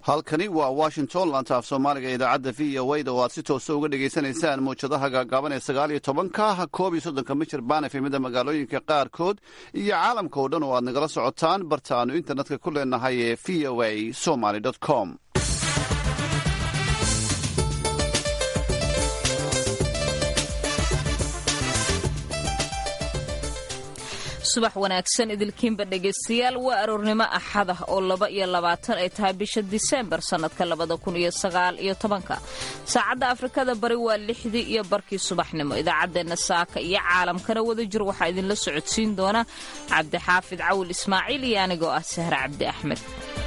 halkani waa washington laanta af soomaaliga idaacadda v o da oo aad si toosa uga dhegaysanaysaan mawjadaha gaagaaban ee sagaal iyo tobanka koob iyo soddonka michir baan efemida magaalooyinka qaarkood iyo caalamka oo dhan oo aad nagala socotaan barta aanu internetka ku leenahay ee v o a somaly com subax wanaagsan idilkiinba dhegaystayaal waa aroornimo axad ah oo laba iyo labaatan ay tahay bisha diseembar sannadka labada kun iyo sagaal iyo tobanka saacadda afrikada bari waa lixdii iyo barkii subaxnimo idaacaddeenna saaka iyo caalamkana wada jir waxaa idinla socodsiin doona cabdixaafid cawil ismaaciil iyo anigoo ah sahre cabdi axmed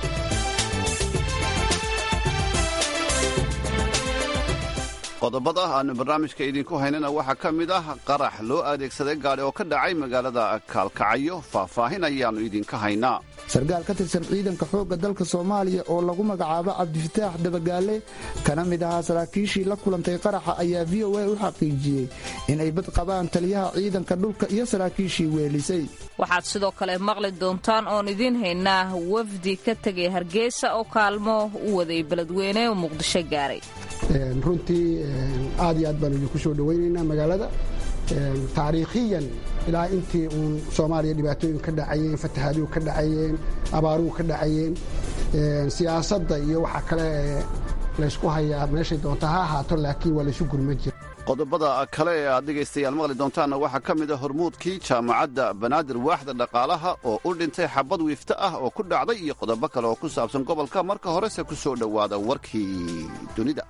qodobada aanu barnaamijka idinku haynana waxaa ka mid ah qarax loo adeegsaday gaadhi oo ka dhacay magaalada kaalkacyo faahfaahin ayaannu idinka haynaa sarkaal ka tirsan ciidanka xoogga dalka soomaaliya oo lagu magacaabo cabdifataax dabagaale kana mid ahaa saraakiishii la kulantay qaraxa ayaa v o a u xaqiijiyey inay bad qabaan taliyaha ciidanka dhulka iyo saraakiishii weelisay waxaad sidoo kale maqli doontaan oon idiin haynaa wafdi ka tegay hargeysa oo kaalmo u waday beledweyne oo muqdisho gaaray runtii aad iyo aad baan idinku soo dhowaynaynaa magaalada taariikhiyan ilaa intii uun soomaaliya dhibaatooyin ka dhacayeen fatahaaduu ka dhacayeen abaaruhu ka dhacayeen siyaasadda iyo waxa kale laysku hayaa meeshay doonta ha ahaato laakiin waa laysu gurma jira qodobada kale ee aad dhegaystayaal maqli doontaanna waxaa ka mid a hormuudkii jaamacadda banaadir waaxda dhaqaalaha oo u dhintay xabad wiifto ah oo ku dhacday iyo qodobo kale oo ku saabsan gobolka marka horese ku soo dhowaada warkii dunida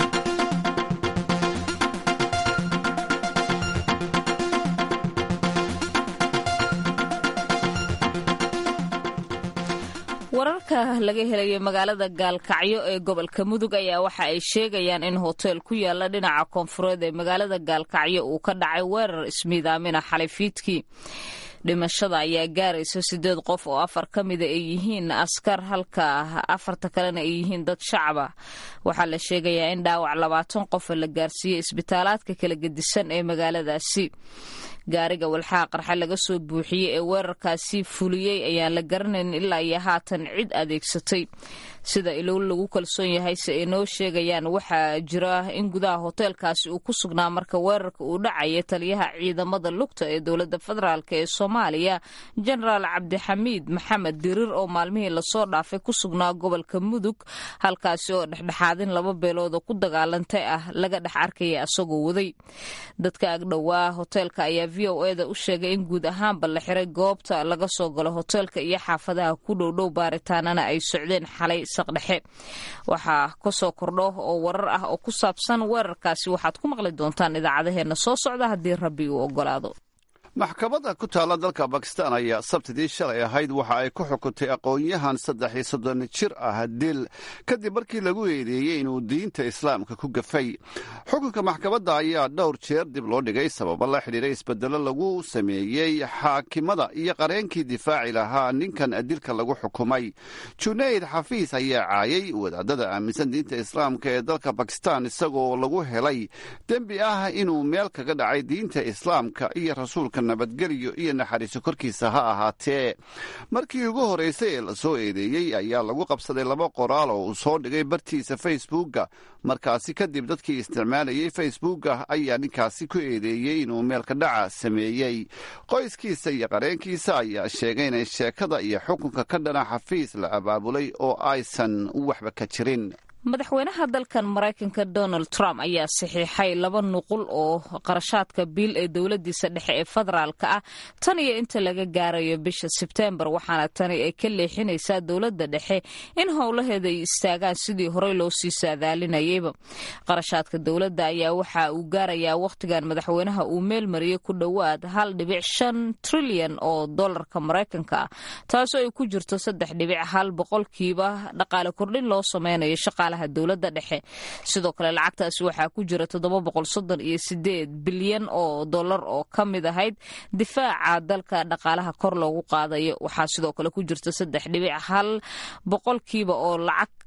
wararka laga helayo magaalada gaalkacyo ee gobolka mudug ayaa waxa ay sheegayaan in hoteel ku yaala dhinaca koonfureed ee magaalada gaalkacyo uu ka dhacay weerar ismiidaamina xalay fiidkii dhimashada ayaa gaaraysa sideed qof oo afar ka mida ay yihiin askar halka afarta kalena ay yihiin dad shacaba waxaa la sheegayaa in dhaawac labaatan qofa la gaarsiiyey isbitaalaadka kala gedisan ee magaaladaasi gaariga walxaha qarxa laga soo buuxiyey ee weerarkaasi fuliyey ayaan la garanayn ilaa iyo haatan cid adeegsatay sida ilow lagu kalsoon yahay se ay noo sheegayaan waxaa jira in gudaha hoteelkaasi uu ku sugnaa marka weerarka uu dhacaya taliyaha ciidamada lugta ee dowladda federaalk ee soomaaliya jenaraal cabdixamiid maxamed dirir oo maalmihii lasoo dhaafay ku sugnaa gobolka mudug halkaasi oo dhexdhexaadin laba beelooda ku dagaalantay ah laga dhex arkaya asagoo waday dadka agdhowaa hoteelka ayaa v o eda u sheegay in guud ahaanba la xiray goobta laga soo galo hoteelka iyo xaafadaha ku dhowdhow baaritaanana ay socdeen xalay saqdhexe waxaa kasoo kordho oo warar ah oo ku saabsan weerarkaasi waxaad ku maqli doontaan idaacadaheena soo socda haddii rabbi uu ogolaado maxkamadda ku taalla dalka bakistan ayaa sabtidii shalay ahayd waxa ay ku xukuntay aqoon-yahan saddex iyo soddon jir ah dil kadib markii lagu eedeeyey inuu diinta islaamka ku gafay xukunka maxkamadda ayaa dhowr jeer dib loo dhigay sababo la xidhiiray isbedelo lagu sameeyey xaakimada iyo qareenkii difaaci lahaa ninkan dilka lagu xukumay junayd xafiis ayaa caayay wadaadada aaminsan diinta islaamka ee dalka bakistan isagoo lagu helay dembi ah inuu meel kaga dhacay diinta islaamka iyo rasuulka nabadgelyo iyo naxariiso korkiisa ha ahaatee markii ugu horreysay ee lasoo eedeeyey ayaa lagu qabsaday laba qoraal oo uu soo dhigay bartiisa facebookga markaasi kadib dadkii isticmaalayay facebookga ayaa ninkaasi ku eedeeyey inuu meelka dhaca sameeyey qoyskiisa iyo qareenkiisa ayaa sheegay inay sheekada iyo xukunka ka dhana xafiis la abaabulay oo aysan waxba ka jirin madaxweynaha dalkan maraykanka donald trump ayaa saxiixay laba nuqul oo qarashaadka biil ee dowladiisa dhexe ee federaalka ah tan iyo inta laga gaarayo bisha sebteembar waxaana tani ay ka leexinaysaa dowladda dhexe in howlaheeda ay istaagaan sidii horey loo sii saadaalinayayba qarashaadka dowladda ayaa waxa uu gaarayaa wakhtigan madaxweynaha uu meel mariyey ku dhowaad hal dhibic shan trilyan oo dolarka maraykanka ah taasoo ay ku jirto saddex dhibic hal boqolkiiba dhaqaale kordhin loo sameynayo shaqaalaha dowladda dhexe sidoo kale lacagtaasi waxaa ku jira toddoba boqol soddon iyo sideed bilyan oo dollar oo ka mid ahayd difaaca dalka dhaqaalaha kor loogu qaadayo waxaa sidoo kale ku jirta saddex dhibic hal boqolkiiba oo lacag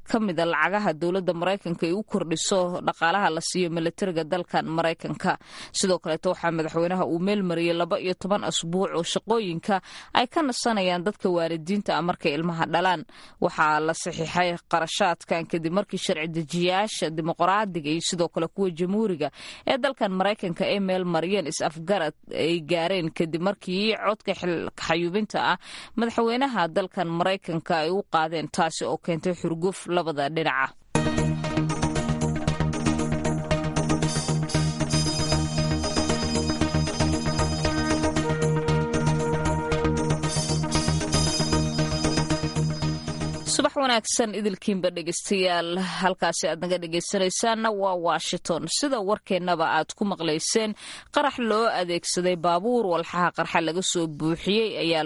ka mida lacagaha dowladda maraykanka ay u kordhiso dhaqaalaha la siiyo milatariga dalkan maraykanka sidoo kaleeto waxaa madaxweynaha uu meelmariyey laba iyo toban asbuuc oo shaqooyinka ay ka nasanayaan dadka waalidiinta ah markay ilmaha dhalaan waxaa la saxiixay qarashaadkan kadib markii sharci dejiyaasha dimuqraadiga iyo sidoo kale kuwa jamhuuriga ee dalkan maraykanka ay meel mariyeen is-afgarad ay gaareen kadib markii codka xayuubinta ah madaxweynaha dalkan maraykanka ay u qaadeen taasi oo keentay xurguf labada dhinaca subax wanaagsan idilkiinba dhegeystayaal halkaasi aad naga dhegeysanaysaanna waa washington sida warkeennaba aad ku maqlayseen qarax loo adeegsaday baabuur walxaha qarxa laga soo buuxiyey ayaa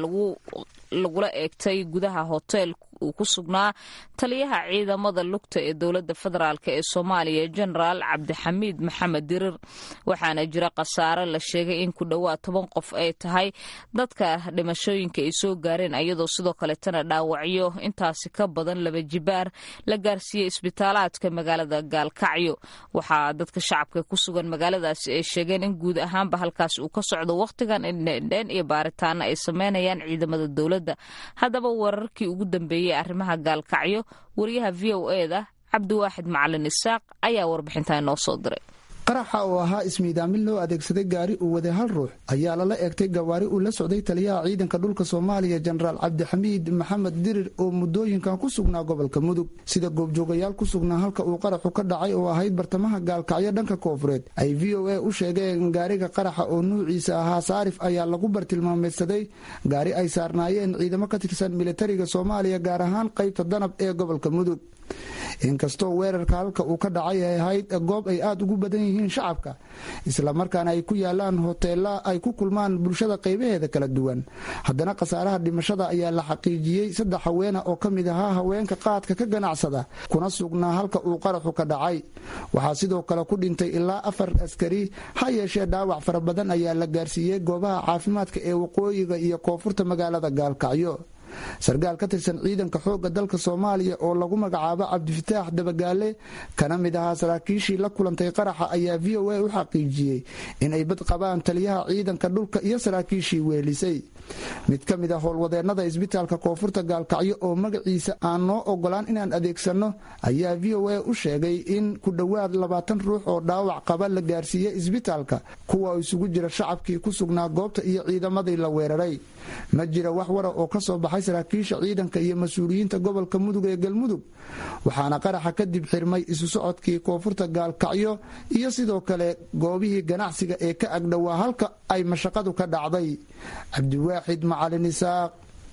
lagula eegtay gudaha hotel uu ku sugnaa taliyaha ciidamada lugta ee dowladda federaalk ee soomaaliya jenaraal cabdixamiid maxamed dirir waxaana jira khasaare la sheegay in ku dhowaad toban qof ay tahay dadka dhimashooyinka ay soo gaareen ayadoo sidoo kaleetana dhaawacyo intaasi ka badan laba jibaar la gaarsiiyey isbitaalaadka magaalada gaalkacyo waxaa dadka shacabka ku sugan magaaladaasi ay sheegeen in guud ahaanba halkaas uu ka socdo wakhtigan indhendheen iyo baaritaana ay sameynayaan ciidamada dowladda haddaba wararkii ugu dambeeyey arrimaha gaalkacyo wariyaha v o e da cabdiwaaxid macalin isaaq ayaa warbixintaa inoo soo diray qaraxa oo ahaa ismiidaamin loo adeegsaday gaari uu waday hal ruux ayaa lala eegtay gawaari uu la socday taliyaha ciidanka dhulka soomaaliya jenaraal cabdixamiid maxamed dirir oo muddooyinkan ku sugnaa gobolka mudug sida goobjoogayaal ku sugnaa halka uu qaraxu ka dhacay oo ahayd bartamaha gaalkacyo dhanka koofureed ay v o a u sheegeen gaariga qaraxa oo nuuciisa ahaa saarif ayaa lagu bartilmaameedsaday gaari ay saarnaayeen ciidamo ka tirsan militariga soomaaliya gaar ahaan qaybta danab ee gobolka mudug inkastoo weerarka halka uu ka dhacay ay ahayd goob ay aada ugu badan yihiin shacabka islamarkaana ay ku yaalaan hoteela ay ku kulmaan bulshada qaybaheeda kala duwan haddana khasaaraha dhimashada ayaa la xaqiijiyey saddex haweena oo ka mid ahaa haweenka qaadka ka ganacsada kuna sugnaa halka uu qaraxu ka dhacay waxaa sidoo kale ku dhintay ilaa afar askari ha yeeshee dhaawac fara badan ayaa la gaarsiiyey goobaha caafimaadka ee waqooyiga iyo koonfurta magaalada gaalkacyo sarkaal ka tirsan ciidanka xoogga dalka soomaaliya oo lagu magacaabo cabdifataax dabagaale kana mid ahaa saraakiishii la kulantay qaraxa ayaa v o a u xaqiijiyey inay bad qabaan taliyaha ciidanka dhulka iyo saraakiishii weelisay mid ka mid a howlwadeennada isbitaalka koonfurta gaalkacyo oo magaciisa aan noo ogolaan inaan adeegsanno ayaa v o a u sheegay in ku dhowaad labaatan ruux oo dhaawac qaba la gaarsiiyey isbitaalka kuwa isugu jira shacabkii ku sugnaa goobta iyo ciidamadii la weeraray ma jira wax wara oo ka soo baxay saraakiisha ciidanka iyo mas-uuliyiinta gobolka mudug ee galmudug waxaana qaraxa kadib xirmay isu socodkii koonfurta gaalkacyo iyo sidoo kale goobihii ganacsiga ee ka agdhowaa halka ay mashaqadu ka dhacday cabdiwaaxid macalin isaaq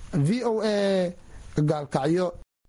v o a gaalkacyo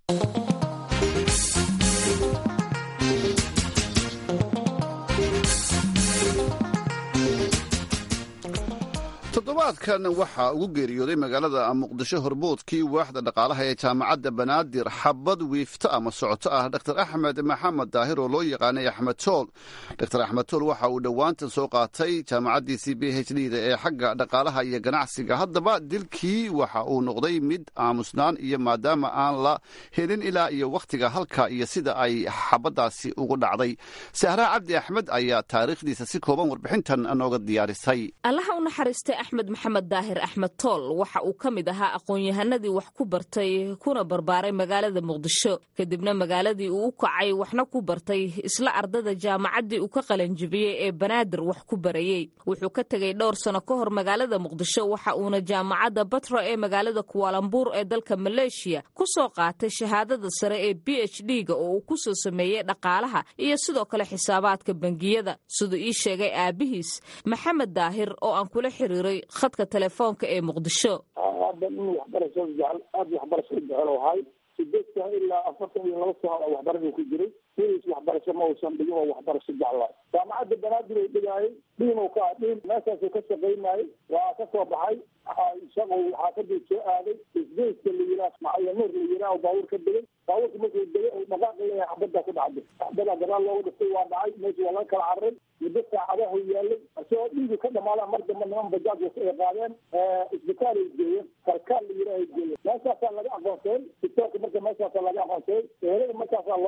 toddobaadkan waxaa ugu geeriyooday magaalada muqdisho horboodkii waaxda dhaqaalaha ee jaamacadda banaadir xabad wiifto ama socoto ah dr axmed maxamed daahir oo loo yaqaanay axmed tool dr axmed tool waxa uu dhowaantan soo qaatay jaamacaddiisii b h d da ee xagga dhaqaalaha iyo ganacsiga haddaba dilkii waxa uu noqday mid aamusnaan iyo maadaama aan la helin ilaa iyo wakhtiga halka iyo sida ay xabaddaasi ugu dhacday sahraa cabdi axmed ayaa taariikhdiisa si kooban warbixintan nooga diyaarisay axmed maxamed daahir axmed tool waxa uu ka mid ahaa aqoon-yahanadii wax ku bartay kuna barbaaray magaalada muqdisho kadibna magaaladii uu u kacay waxna ku bartay isla ardada jaamacaddii uu ka qalanjibiyey ee banaadir wax ku barayey wuxuu ka tegey dhowr sano ka hor magaalada muqdisho waxa uuna jaamacadda batro ee magaalada kuwaalambuur ee dalka maleeshiya ku soo qaatay shahaadada sare ee b h d-ga oo uu ku soo sameeyey dhaqaalaha iyo sidoo kale xisaabaadka bangiyada siduu ii sheegay aabihiis maxamed daahir oo aan kula xiriiray khadka telefoonka ee muqdisho hadda nin waxbarasho jecel aada waxbarasho jecel ahay sideed sano ilaa afartan iyo laba sano waxbarasho ku jiray wilis waxbarasho ma uusan dhigin oo waxbarasho jeclaa jaamacadda banaadir uu dhigaayay dhiinuu ka dhiin meeshaasuu ka shaqaynayay waa ka soo baxay shaqo xaafaduu soo aaday isbeyska la yiraa macaya nuur la yiraa baabuur ka degay baabuurka markuu degay oo dhaqaaq leeyahay xabaddaa ku dhacday xabadaa gadaal looga dhiftay waa dhacay meesha waa laga kala cararay muddo saacadahu yaalay isagoo dhiigu ka dhamaadaan mar dambe niman bajaaj ay qaadeen isbitaal ay geeyeen kalkaal la yiraa ay geeyeen meeshaasaa laga aqoonsaday isbitaalka marka meeshaasaa laga aqoonsaday ehelada markaasaa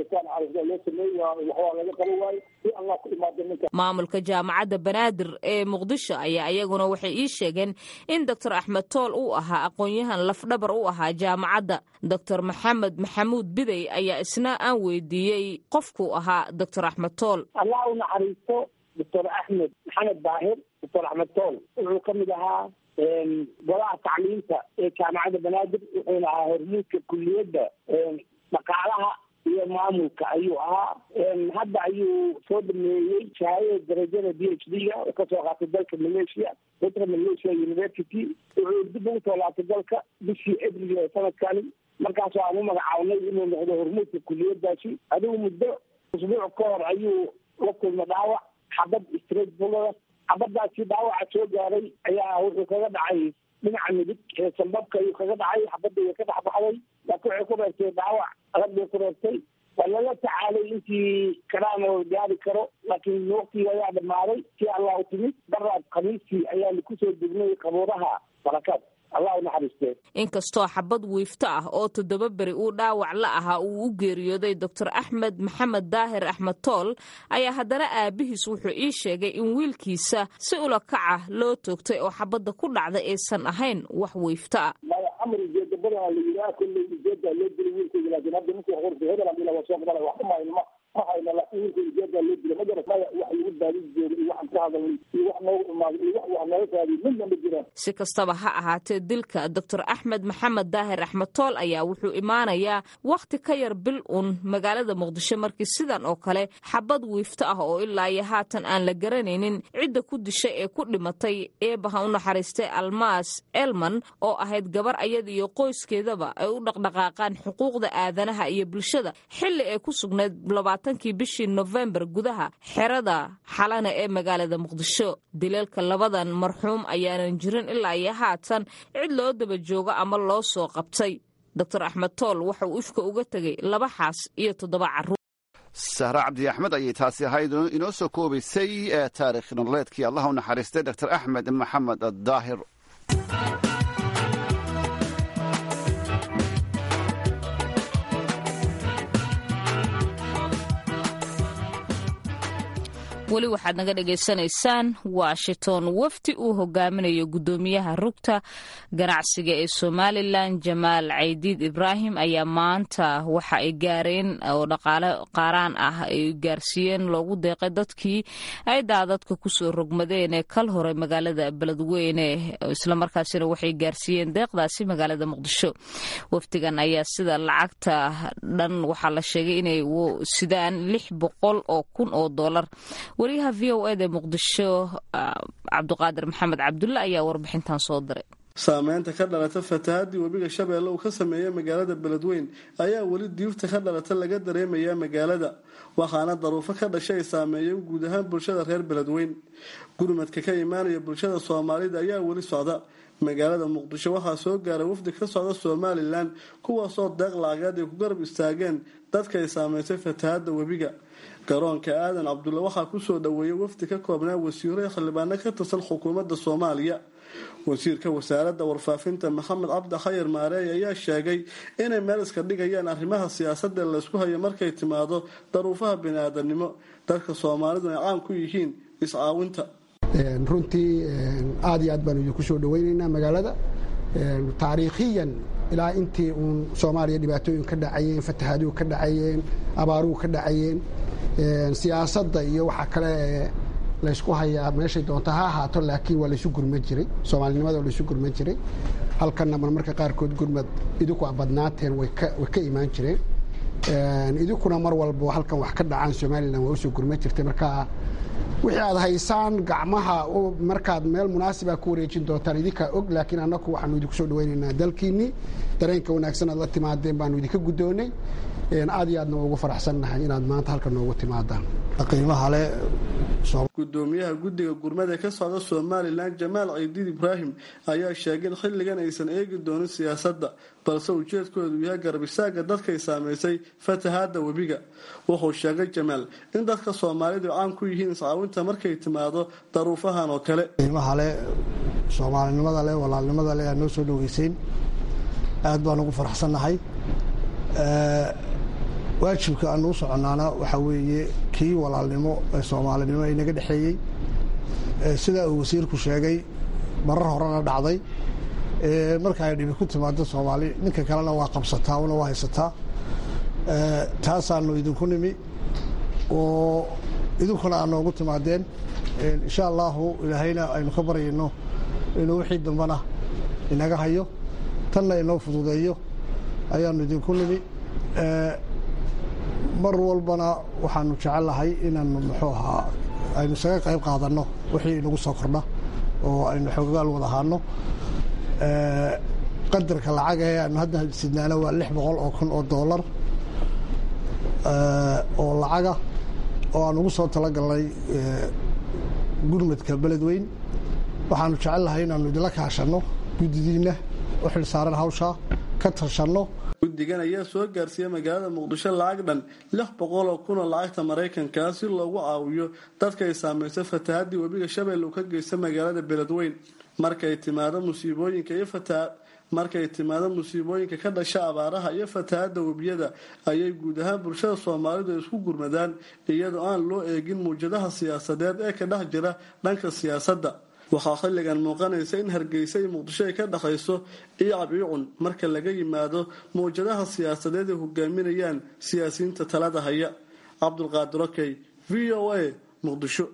baaritaan caafimaad loo sameeyey waa waxbaa laga qaban waayo si allah ku imaado ninka maamulka jaamacadda banaadir ee muqdisho ayaa iyaguna waxay ii sheegeen in doctor axmed tool uu ahaa aqoon-yahan lafdhabar u ahaa jaamacadda doctor maxamed maxamuud bidey ayaa isna aan weydiiyey qofkuu ahaa doctor axmed tool allah u naxariisto doctor axmed maxamed daahir doctor axmed tool wuxuu ka mid ahaa golaha tacliinta ee jaamacadda banaadir wuxuuna ahaa hormuudka kuliyadda dhaqaalaha iyo maamulka ayuu ahaa hadda ayuu soo dhameeyey shahaadada darajada d h d ga oo kasoo qaatay dalka malaysia dalka malaysia university wuxuu dib ugu soo laabtay dalka bishii abril ee sanadkani markaas aan u magacaabnay inuu noqdo hormuudka kuliyadaasi adigu muddo usbuuc ka hor ayuu la kulma dhaawac xabad straight bulada xabadaasi dhaawaca soo gaaray ayaa wuxuu kaga dhacay dhinaca midig ee sambabka ayuu kaga dhacay xabadda way ka dhex baxday laakiin waxay ku reebtay dhaawac adag bay ku reebtay waa lala tacaalay intii karaana gaari karo laakiin waqtigii ayaa dhamaaday si allah u timid daraad khamiistii ayaanu kusoo degnay qabuuraha barakaad allah u naxariistee inkastoo xabad wiifto ah oo toddoba beri uu dhaawac la ahaa uu u geeriyooday doctor axmed maxamed daahir axmed tool ayaa haddana aabihiis wuxuu ii sheegay in wiilkiisa si ula kaca loo toogtay oo xabadda ku dhacda aysan ahayn wax wiifto ah maya amar ujeeda badan la yidhaha kolley ujeeda loo dilay wiilkayga laakiin hadda ninkii qorta hebel hadii laga soo qabanay wax ma hayno ma ma hayno laakiin wiilkayga ujeeda loo dilay ma garat maya wax lagu baadin jooga iyo waxaan ka hadalnay iyo wax noogu imaaday iyo wax wax nooga raadiy midna ma jiraan si kastaba ha ahaatee dilka doctor axmed maxamed daahir axmed tool ayaa wuxuu imaanayaa wakhti ka yar bil un magaalada muqdisho markii sidan oo kale xabad wiifto ah oo ilaa iyo haatan aan la garanaynin cidda ku dishay ee ku dhimatay eebaha u naxariistay almaas elman oo ahayd gabar ayada iyo qoyskeedaba ay u dhaqdhaqaaqaan xuquuqda aadanaha iyo bulshada xilli ay ku sugnayd labaatankii bishii nofembar gudaha xerada xalana ee magaalada muqdisho dileelka labadan marxuum ayaanan jirin ilaa iyo haatan cid loo daba joogo ama loo soo qabtay doctor axmed tool waxa uu ifka uga tegay laba xaas iyo toddoba carruur sahre cabdi axmed ayay taasi ahayd inoo soo koobaysay taarikh nololeedkii allah u naxariistay doctor axmed maxamed daahir weli waxaad naga dhagaysanaysaan washington wafdi uu hogaaminayo guddoomiyaha rugta ganacsiga ee somalilan jamaal caydiid ibraahim ayaa maanta waxa ay gaareen oo dhaqaale qaaraan ah ay gaarsiiyeen loogu deeqay dadkii ay daadadka kusoo rogmadeen ee kal hore magaalada beledweyne islamarkaasina waxay gaarsiiyeen deeqdaasi magaalada muqdisho wafdigan ayaa sida lacagta dhan waxaa la sheegay inay sidaan lix boqol oo kun oo dolar wariyaha v o eda muqdisho cabduqaadir maxamed cabdulle ayaa warbixintan soo diray saameynta ka dhalata fatahaadii webiga shabeelle uu ka sameeyey magaalada beledweyn ayaa weli diifta ka dhalata laga dareemayaa magaalada waxaana daruufo ka dhashay ay saameeyeen guud ahaan bulshada reer beledweyn gurmadka ka imaanaya bulshada soomaalida ayaa weli socda magaalada muqdisho waxaa soo gaaray wafdi ka socda somalilan kuwaasoo deeq lacageed ay ku garab istaageen dadka ay saameysay fatahaada webiga garoonka aadan cabdulle waxaa kusoo dhaweeyay wafdi ka koobnaa wasiiro ee xildhibaano ka tirsan xukuumadda soomaaliya wasiirka wasaaradda warfaafinta maxamed cabdi khayar maareey ayaa sheegay inay meel iska dhigayaan arrimaha siyaasadda laysku hayo markay timaado daruufaha bini-aadanimo dadka soomaalidu ay caan ku yihiin iscaawinta runtii aad iyo aad baanu idinku soo dhaweynaynaa magaalada taariikhiyan ilaa intii uun soomaaliya dhibaatooyin ka dhacayeen fatahaaduhu ka dhacayeen abaaruhu ka dhacayeen siyaasadda iyo waxa kale laysku hayaa meeshay doonta ha ahaato laakiin waa laysu gurman jiray soomaalinimada waa laysu gurman jiray halkanna marmarka qaarkood gurmad idinku badnaateen way ka imaan jireen idinkuna mar walba halkan wax ka dhacaan somalilan waa usoo gurman jirtay marka wixii aad haysaan gacmaha markaad meel munaasiba ku wareejin doontaan idinkaa og laakiin annaku waxaanu idinku soo dhaweynaynaa dalkiinnii dareenka wanaagsan aad la timaadeen baanu idinka guddoonnay aad iyo aadna ugu faraxsannahay inaad maanta halkan noogu timaadaan qiimaha le gudoomiyaha guddiga gurmada ka socda somalilan jamaal ciidiid ibraahim ayaa sheegay in xilligan aysan eegi doonin siyaasadda balse ujeedkoodu yahay garabisaaga dadkay saameysay fatahaada webiga wuxuu sheegay jamaal in dadka soomaalidu caan ku yihiin iscaawinta markay timaado daruufahan oo kale qiimaha le soomaalinimada leh walaalnimada leh aad noo soo dhoweyseyn aad baan ugu faraxsannahay waajibka aanu u soconnaana waxaa weeye kii walaalnimo ee soomaalinimo ee naga dhexeeyey sidaa uu wasiirku sheegay marar horena dhacday marka ay dhibi ku timaado soomaali ninka kalena waa qabsataa una waa haysataa taasaanu idinku nimi oo idinkuna aad noogu timaadeen insha allahu ilaahayna aynu ka baryayno inuu wixii dambana inaga hayo tanna inoo fududeeyo ayaanu idinku nimi mar walbana waxaanu jecellahay inaanu muxuu ahaa aynu isaga qayb qaadanno wixii inagu soo kordha oo aynu xoogaal wada ahaano qadarka lacaga ee aanu hadda sidnaana waa lix boqol oo kun oo doolar oo lacaga oo aan ugu soo talagalnay gurmadka beledweyn waxaanu jecelnahay inaanu idinla kaashanno guddidiinna u xil saaran hawshaa ka tashanno guddigan ayaa soo gaarsiiyey magaalada muqdisho lacag dhan lix boqol oo kun oo lacagta maraykankaa si loogu caawiyo dadka ay saamaysay fatahaddii webiga shabeelle uu ka geysta magaalada beledweyn markay timaado musiibooyinka iyo fataha markay timaado musiibooyinka ka dhasha abaaraha iyo fatahadda webiyada ayay guud ahaan bulshada soomaalidu ay isku gurmadaan iyadoo aan loo eegin muwjadaha siyaasadeed ee ka dhex jira dhanka siyaasadda waxaa xilligan muuqanaysa in hargeysa iyo muqdisho ay ka dhexayso iicab iicun marka laga yimaado mawjadaha siyaasadeed ay hogaaminayaan siyaasiyiinta talada haya cabdulqaadir okey v o a muqdisho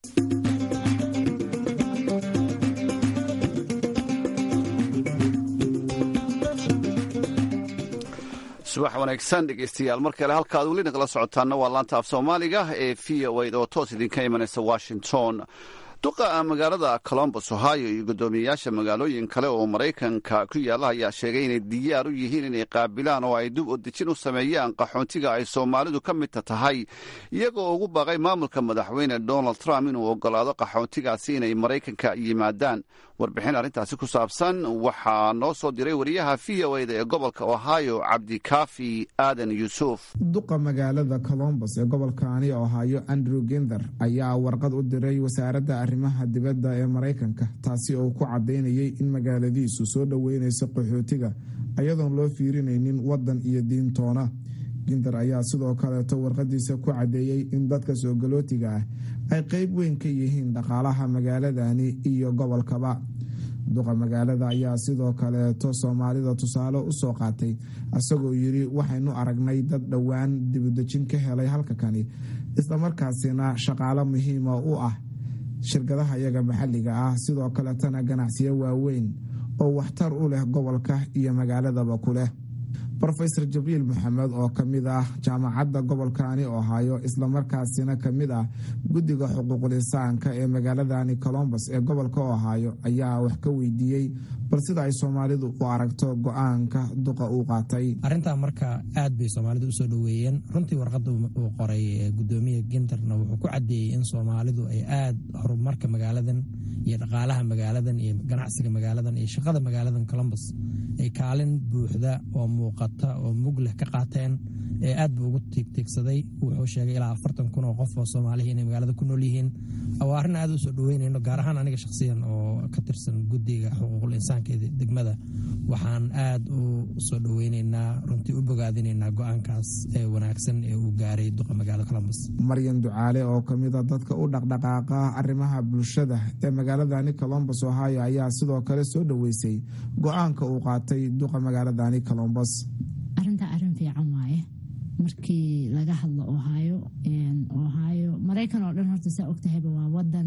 subax wanaagsan dhegeystayaal mar kale halkaad weli nagala socotaana waa laanta af soomaaliga ee v o a oo toos idinka imanaysa washington duqa magaalada colombos ohio iyo guddoomiyeyaasha magaalooyin kale oo maraykanka ku yaalla ayaa sheegay inay diyaar u yihiin inay qaabilaan oo ay dib u dejin u sameeyaan qaxoontiga ay soomaalidu ka midta tahay iyagoo ugu baaqay maamulka madaxweyne donald trump inuu ogolaado qaxoontigaasi inay maraykanka yimaadaan warbixin arrintaasi ku saabsan waxaa noo soo diray wariyaha v o eda ee gobolka ohio cabdikaafi aadan yuusuf duqa magaalada colombos ee gobolkaani ohio andrew ginder ayaa warqad u diray wasaaradda arrimaha dibadda ee maraykanka taasi oo ku caddaynayay in magaaladiisu soo dhoweynayso qaxootiga ayadoon loo fiirinaynin waddan iyo diintoona ginder ayaa sidoo kaleeto warqadiisa ku caddeeyey in dadka soogolootiga ah ay qeyb weyn ka yihiin dhaqaalaha magaaladani iyo gobolkaba duqa magaalada ayaa sidoo kaleeto soomaalida tusaale u soo qaatay isagoo yidhi waxaynu aragnay dad dhowaan dibudejin ka helay halka kani islamarkaasina shaqaalo muhiima u ah shirkadaha iyaga maxalliga ah sidoo kaletana ganacsiyo waaweyn oo waxtar u leh gobolka iyo magaaladaba ku leh rofeor jabriil maxamed oo ka mid ah jaamacadda gobolkaani ohaayo islamarkaasina ka mid ah guddiga xuquuqlisaanka ee magaaladani colombos ee gobolka ohaayo ayaa wax ka weydiiyey bal sida ay soomaalidu u aragto go-aanka duqa uu qaatay arrintaa marka aad bay soomaalidu usoo dhoweeyeen runtii warqadda uu qoray gudoomiya ginterna wuxuu ku caddeeyey in soomaalidu ay aad horumarka magaaladan iyo dhaqaalaha magaaladan iyo ganacsiga magaaladan iyo shaqada magaaladan colombos ay kaalin buuxda oo muuqata oo mug leh ka qaateen ee aad buu ugu tiigtiigsaday wuxuu sheegay ilaa afartan kun oo qof oo soomaalihi inay magaalada ku nool yihiin waa arrin aad u soo dhoweynayno gaar ahaan aniga shakhsiyan oo ka tirsan guddiga xuquuqul insaanka ee degmada waxaan aad u soo dhoweynaynaa runtii u bogaadinaynaa go-aankaas ee wanaagsan ee uu gaaray duqa magaalada colombos maryan ducaale oo ka mid a dadka u dhaqdhaqaaqa arrimaha bulshada ee magaaladani colombos ohio ayaa sidoo kale soo dhoweysay go-aanka uu qaatay duqa magaaladani colombos arintaa arrin fiican waaye markii laga hadlo ohio ohio maraykan oo dhan horta saa ogtahayba waa wadan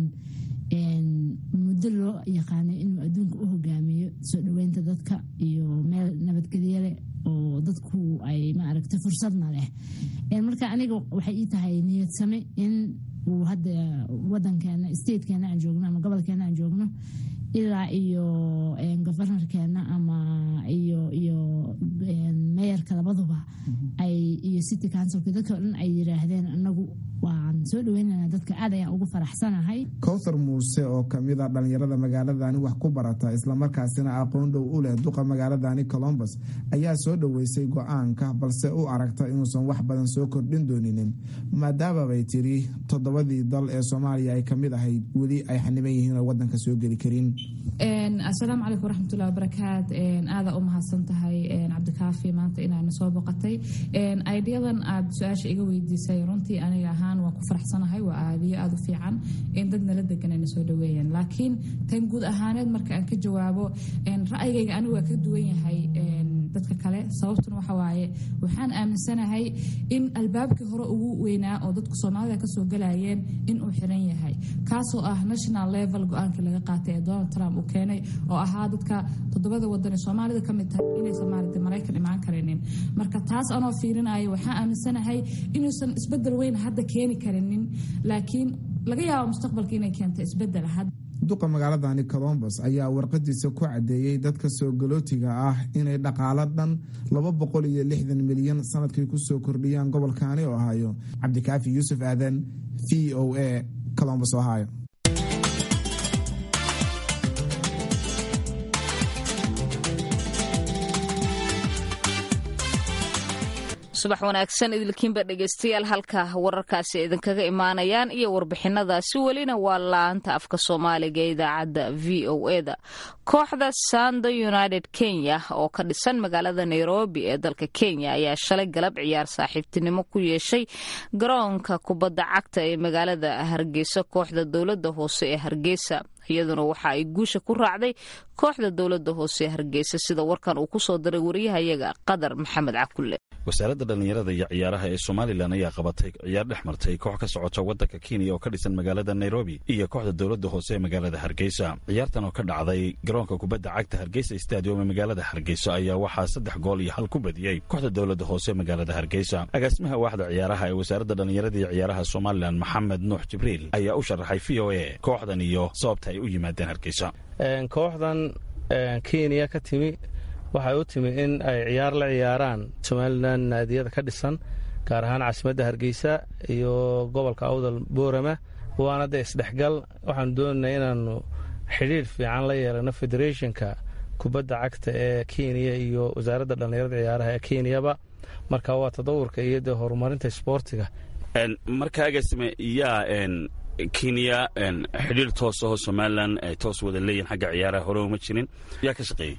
muddo loo yaqaanay inuu adduunka u hogaamiyo soo dhoweynta dadka iyo meel nabadgelye leh oo dadku ay maaragta fursadna leh marka aniga waxay ii tahay niyadsame in uu hadda wadankeena statekeena aan joogno ama gobolkeena aan joogno ilaa iyo governorkeena ama iyo iyo meeyarka labaduba ay iyo city councilka dadka o dhan ay yiraahdeen anagu waan soo dhaweynana dadka aad ayaan ugu faraxsanahay kowthar muuse oo kamid a dhallinyarada magaaladani wax ku barata islamarkaasina aqoon dhow u leh duqa magaaladani colombos ayaa soo dhoweysay go-aanka balse u aragta inuusan wax badan soo kordhin dooninin maadaama bay tiri toddobadii dal ee soomaaliya ay kamid ahayd weli ay xaniban yihiin oo wadanka soo geli karin asalaamu calaykum waraxmatullahi wabarakaat aada u mahadsan tahay cabdikaafi maanta inaana soo boqotay aidiyadan aad su-aasha iga weydiisay runtii aniga ahaan waan ku faraxsanahay waa aadiyo aada u fiican in dad nala degan ayna soo dhaweeyaan laakiin tan guud ahaaneed marka aan ka jawaabo ra'yigayga anigu waa ka duwan yahay dadka kale sababtuna waxa waaye waxaan aaminsanahay in albaabkii hore ugu weynaa oo dadku soomaalida kasoo galayeen inuu xiran yahay kaasoo ah national level go-aankii laga qaatay ee donald trump uu keenay oo ahaa dadka toddobada wadan ee soomaalida ka mid tahay inaysan maaragtay maraykan imaan karinin marka taas anoo fiirinayo waxaan aaminsanahay inuusan isbedel weyn hadda keeni karinin laakiin laga yaabo mustaqbalka inay keento isbedel duqa magaaladani colombos ayaa warqadiisa ku cadeeyey dadka soo galootiga ah inay dhaqaalo dhan laba boqol iyo lixdan milyan sanadkii kusoo kordhiyaan gobolkaani ohio cabdikaafi yuusuf aadan v o a colombos ohio subax wanaagsan idilkiinba dhegeystayaal halka wararkaasi idinkaga imaanayaan iyo warbixinadaasi welina waa laanta afka soomaaliga ee idaacadda v o eda kooxda sando united kenya oo ka dhisan magaalada nairobi ee dalka kenya ayaa shalay galab ciyaar saaxiibtinimo ku yeeshay garoonka kubadda cagta ee magaalada hargeysa kooxda dowlada hoose ee hargeysa iyaduna waxa ay guusha ku raacday kooxda dowlada hoose ee hargeysa sida warkan uu kusoo diray wariyahayaga qadar maxamed cakulle wasaaradda dhallinyarada iyo ciyaaraha ee somalilan ayaa qabatay ciyaar dhex martay koox ka socota waddanka kenya oo ka dhisan magaalada nairobi iyo kooxda dowladda hoose ee magaalada hargeysa ciyaartan oo ka dhacday garoonka kubadda cagta hargeysa stadium ee magaalada hargeysa ayaa waxaa saddex gool iyo hal ku badiyey kooxda dowladda hoose ee magaalada hargeysa agaasimaha waaxda ciyaaraha ee wasaaradda dhallinyarada iyo ciyaaraha somalilan maxamed nuux jibriil ayaa u sharaxay v o a kooxdan iyo sababta ay u yimaadeen hargeysa kooxdan kenya ka timi waxay u timi in ay ciyaar la ciyaaraan somalilan naadiyada ka dhisan gaar ahaan caasimadda hargeysa iyo gobolka awdal boorama waana dee isdhexgal waxaanu doonanay inaanu xidhiir fiican la yeelano federetionka kubadda cagta ee kenya iyo wasaaradda dhallinyarada ciyaaraha ee kenyaba marka waa tadawurka iyo dee horumarinta sboortiga marka agaasime yaa kenya xidhiir toos aho somalilan ay toos wada leeyihin xagga ciyaaraha hore uma jirin yaa ka shaqeeyey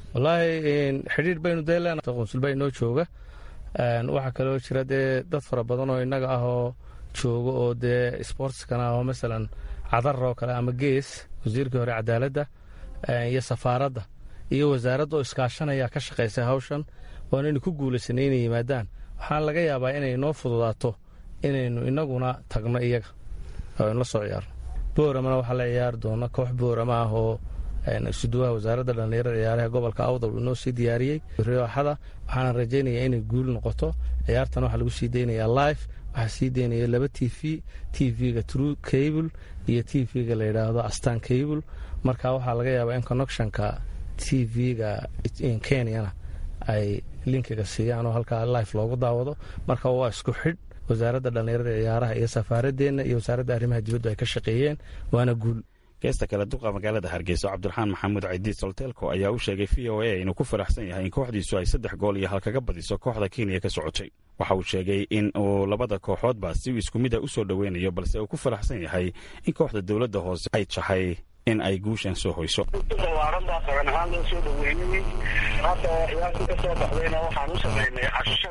wallaahi xidhiir baynu dee leenahay qunsulba inoo jooga waxaa kaloo jira dee dad fara badan oo innaga ah oo jooga oo dee sportskana ah oo masalan cadar oo kale ama gees wasiirkii hore cadaaladda iyo safaaradda iyo wasaaradda oo iskaashanaya ka shaqaysay hawshan waanaynu ku guulaysanay inay yimaadaan waxaan laga yaabaa inay noo fududaato inaynu innaguna tagno iyaga oo aynu la soo ciyaarno booramana waxaa la ciyaari doona koox boorama ah oo isuduwaha wasaaradda dhallinyarada ciyaaraha gobolka awdal uu noo sii diyaariyey rooxada waxaana rajaynayaa inay guul noqoto ciyaartan waxaa lagu sii deynayaa life waxaa sii deynaya laba t v t v-ga true cable iyo t v-ga la yidhaahdo astan cable marka waxaa laga yaabaa in connectionka t v-ga kenyana ay linkiga siiyaan oo halkaa life loogu daawado marka waa isku xidh wasaaradda dhallinyarada ciyaaraha iyo safaaradeenna iyo wasaaradda arrimaha dibaddu ay ka shaqeeyeen waana guul geesta kale duqa magaalada hargeysa cabdiraxmaan maxamuud caydiid solteelko ayaa u sheegay v o a inuu ku faraxsan yahay in kooxdiisu ay saddex gool iyo hal kaga badiso kooxda kenya ka socotay waxa uu sheegay in uu labada kooxoodba si isku mid a u soo dhoweynayo balse uu ku faraxsan yahay in kooxda dowladda hoose ay tahay in ay guushan soo hoyso balaaran baa qaran ahaan loo soo dhaweynayey hadda ciyaartii ka soo baxdayna waxaan u samaynay casho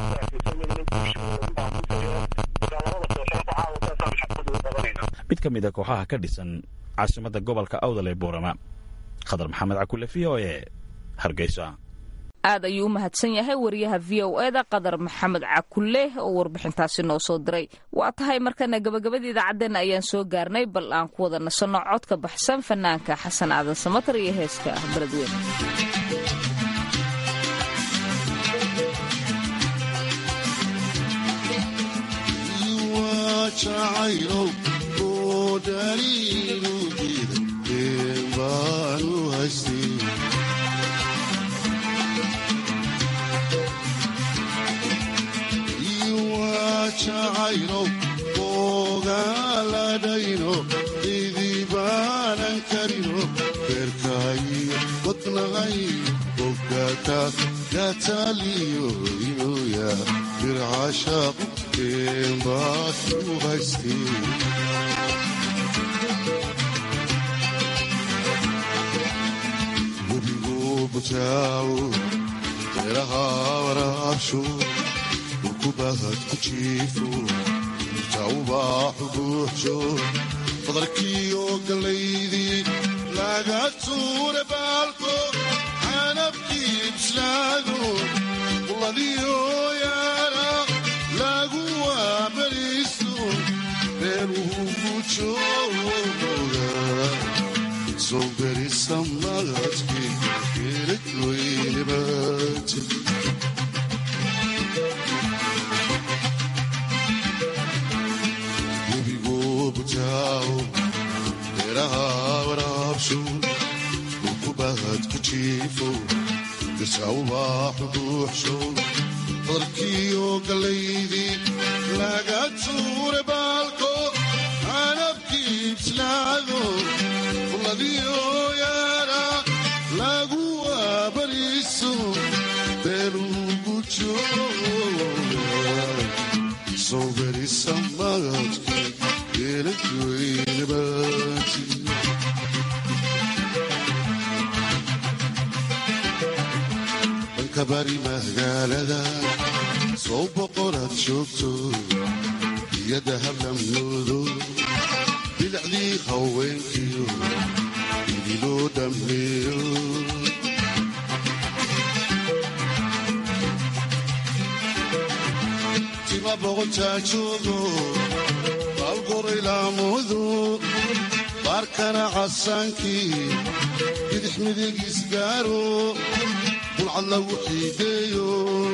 mid ka mid a kooxaha ka dhisan caasimadda gobolka awdal ee boorama khadar maxamed cakule v o e hargeysa aad ayuu u mahadsan yahay wariyaha v o eda qadar maxamed cakulle oo warbixintaasi noo soo diray waa tahay markana gabagabada idaacaddeena ayaan soo gaarnay bal aan ku wada nasanno codka baxsan fanaanka xasan aadan samatar iyo heeska beledweyne jacayno ogaaladhayno idibaanan karino beerkaayo wadnahay ogataas gataaliyo inoya bircashaaqu keenbaas u haystee butaawo beeraha waraabsho dhulkubahad ku jiifo tawbaaxu buuxsho badarkiiyo gallaydii laga tuure baalko canabkii bislaado quladiyo yaara lagu waabariisto beeruhu ku jooga soo berisa magadkii geeladweynebati webigo butaawo beeraha waraabsho dhulkubahad ku jiifo gasawbaaxu buuxsho badarkiiyo gallaydii laga tuure baalko canabkii bislaado quladiyo yaara lagu waabariiso beerugu jooga soo berisa magadkii geeladweynebati dhanka bari magaalada soo boqoraad joogto iyada hablamyoodo bilicdii haweenkiyo idiloo dhammeeyo tima boqotaajoodo baalgoraylaamudu baarkana casaankii bidix midig isgaaro bulcad lagu xiideeyo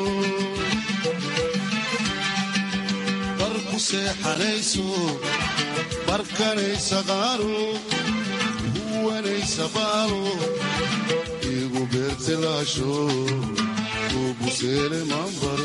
bar ku seexanayso barkanaysa qaaro huwanaysa baalo igu beertilaasho uu buseele maanbaro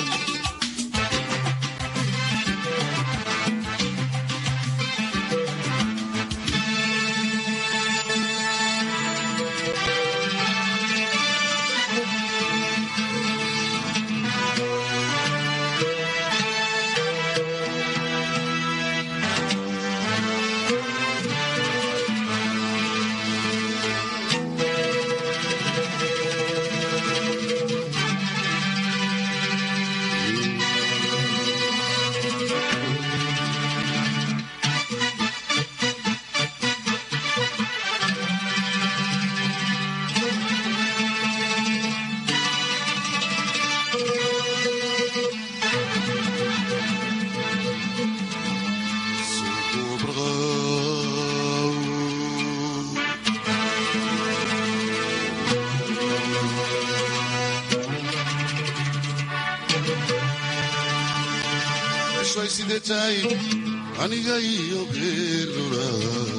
ishay sidee tahay aniga iyo geerura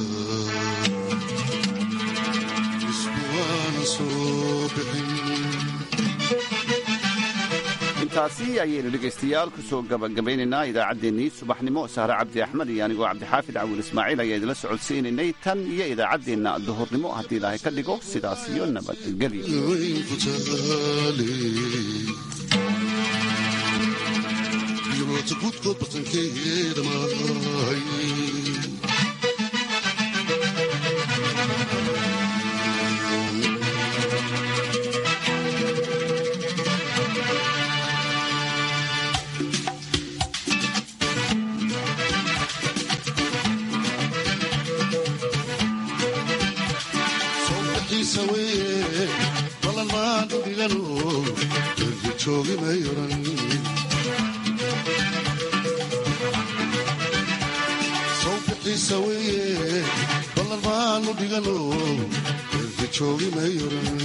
isku waana soo bixin intaasi ayaynu dhegaystayaal ku soo gabagabaynaynaa idaacaddeenii subaxnimo sahre cabdi axmed iyo anigoo cabdixaafid cawil ismaaciil ayaa idinla socodsiinaynay tan iyo idaacaddeenna duhurnimo haddii ilaahay ka dhigo sidaas iyo nabadgelyo weynku taale yoota gudkood bartankeeda maahay sowdaxiisa weye balan maanta dhigano erga joogi may oran sowdaxiisa weye balan maanu dhigano erga joogi may oran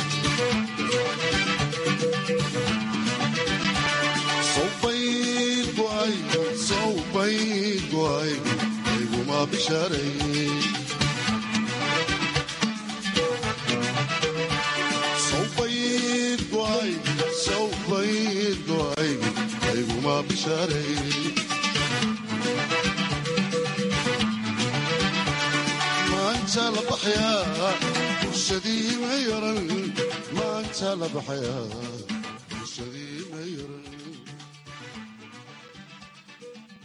sowbayd go'ay sowbayd go'ay ayguma bishaaray sowbayd go'ay sowbayd go'ay ayguma bishaaray maanta la baxayaa bulshadii ma yaran maanta la baxayaa